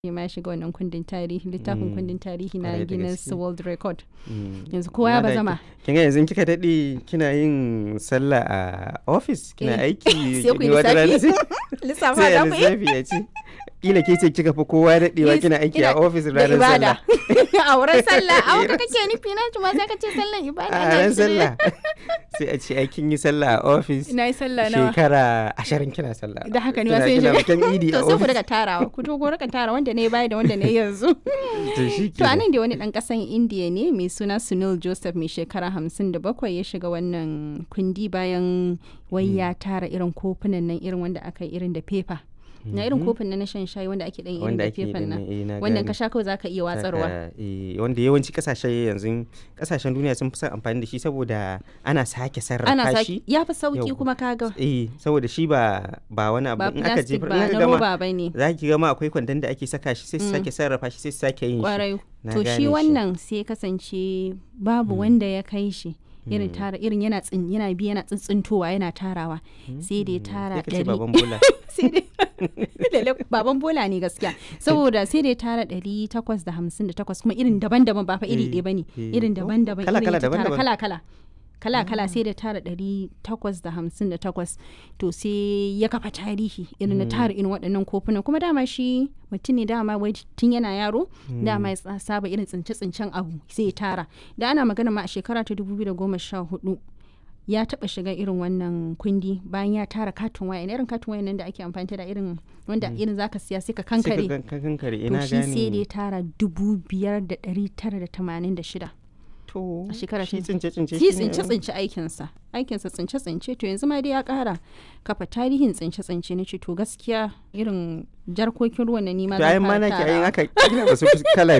ma ya shiga wannan kundin tarihi littafin Mm. kundin tarihi na Kwarai da Guinness gaske. World Record Mm. yanzu kowa ya Amma da bazama ki- kin ga yanzu kika daɗe kina yin sallah a office kina Eh, aiki sai ku yi ne wata rana lissafi. sai- lissafa sai da a ku yi lissafi ya ce kila ke ce kika fi kowa daɗewa Yes, kina aiki ina- a office da ranar ibada sallah a wurin sallah a wurin kake nufi na tuma sai ka ce sallan ibada a na ran shirye. sallah sai a ce ai kin yi sallah a office ina yi sallah nawa shekara ashirin kina sallah da haka ne Kina- ma sai kina shi bikin idi a to sai ku office daga tarawa ku to ku rika tara wanda ne baya da wanda ne yanzu to shi to anan da wani dan kasan indiya ne mai suna sunil joseph mai shekara hamsin da bakwai ya shiga wannan kundi bayan wai ya tara irin kofunan nan irin wanda aka yi irin da fefa na irin kofin nan na shan shayi wanda ake dan irin wanda da ake fefan nan eh, na wannan gane. ka sha kawai zaka iya watsarwa Saka, eh, wanda yawanci kasashe yanzu kasashen duniya sun fi son amfani da shi saboda ana sake ana sarrafa saki shi ya fi sauki Yau. kuma kaga eh saboda shi ba ba wani abu ba in aka plastic jefar ba in aka na gama roba ba ne za ki gama akwai kwandon da ake saka shi sai su Mm. sake sarrafa shi sai su sake yin shi kwarai Na to gane shi shi. wannan sai kasance babu wanda ya kai shi irin tara irin yana tsin yana bi yana tsintsintowa yana tarawa sai da ya tara sai ka ce ɗari baban bola sai dai Lalle baban bola ne gaskiya saboda sai da ya tara ɗari takwas da hamsin da takwas kuma irin daban-daban ba fa iri Eh, ɗaya bane eh. irin Oh, daban-daban kala- irin kala ya tara daban-daban. kala-kala kala-kala sai da tara ɗari takwas da hamsin da takwas to sai ya kafa tarihi irin na tara irin waɗannan kofunan kuma dama shi mutum ne dama wai tun yana yaro dama ya sa- saba irin tsince-tsincen abu sai ya tara da ana magana ma a shekara ta 2014 ya taba shiga irin wannan kundi bayan ya tara katin waya irin katin waya nan da ake amfani da irin wanda irin zaka siya sai ka sai ka kankare gan- ka kankare to ina shi sai da ya gane tara dubu biyar da ɗari tara da tamanin da shida to a shekara shi ta- tsince tsince shi shine- tsince tsince aikinsa aikinsa tsince tsince to yanzu ma dai ya kara kafa tarihin tsince tsince na ce to gaskiya irin jarkokin ruwan na nima to zan ayin ma fara naki ayin tarawa. aka kila ba su fi kala